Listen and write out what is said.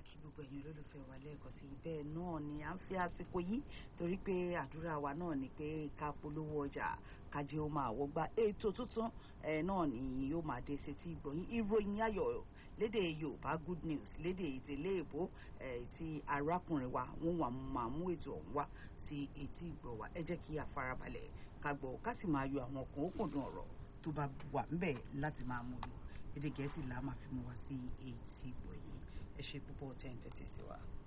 kí gbogbo ẹ̀yin olólùfẹ́ wa lẹ́ẹ̀kan sí bẹ́ẹ̀ náà ni à ń fi àsìkò yìí torí pé àdúrà wa náà ni pé ká polówó ọjà kájé ó máa wọgbà ètò tuntun ẹ̀ náà ni yóò máa dé sétí ìgbọ̀yìn ìròyìn ayọ̀ lédè Yorùbá good news lédè ìtẹ̀lé èbó ẹ̀ tí arákùnrin wa wọ́n wà máa mú ètò ọ̀hún wá sí etí ìgbọ̀ wa ẹ jẹ́ kí a farabalẹ̀ ká gbọ́ ká sì máa yọ àwọn kan ó kùndùn ọ̀rọ̀ tó bá wà ńbẹ̀ láti máa mú lò èdè Gẹ̀ẹ́sì là máa fi mú wá sí etí ìgbọ̀ yìí ẹ ṣe púpọ̀ tẹ́ ń tẹ́tí sí wa.